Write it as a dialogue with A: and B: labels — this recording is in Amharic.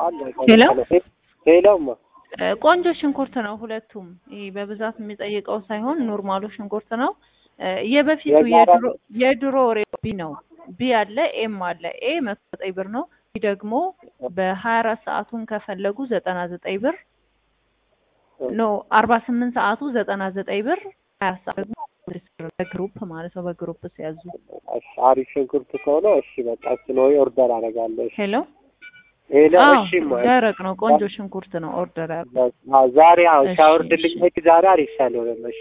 A: ሄሎ
B: ሄሎማ
A: እ ቆንጆ ሽንኩርት ነው ሁለቱም። ይሄ በብዛት የሚጠይቀው ሳይሆን ኖርማሉ ሽንኩርት ነው። እ የበፊቱ
B: የጋራ-
A: የድሮ የድሮ ሬት ቢ ነው። ቢ አለ ኤም አለ። ኤ መቶ ዘጠኝ ብር ነው። ቢ ደግሞ በሀያ አራት ሰዓቱን ከፈለጉ ዘጠና ዘጠኝ ብር ኖ አርባ ስምንት ሰዓቱ ዘጠና ዘጠኝ ብር ሀያ ሰዓት ደግሞ በግሩፕ ማለት ነው። በግሩፕ ሲያዙ
B: እሺ፣ አሪፍ ሽንኩርት ከሆነ እሺ፣ በቃ እሱን ወይ ኦርደር አደርጋለሁ። እሺ፣
A: ሄሎ
B: ሄሎ
A: አዎ
B: እሺ፣ ማ
A: ደረቅ ነው። ቆንጆ ሽንኩርት ነው። ኦርደር ያሉ
B: ዛሬ አዎ
A: እሺ፣
B: ሲያወርድልኝ
A: እሺ።
B: ዛሬ አሪፍ ሳልሆነ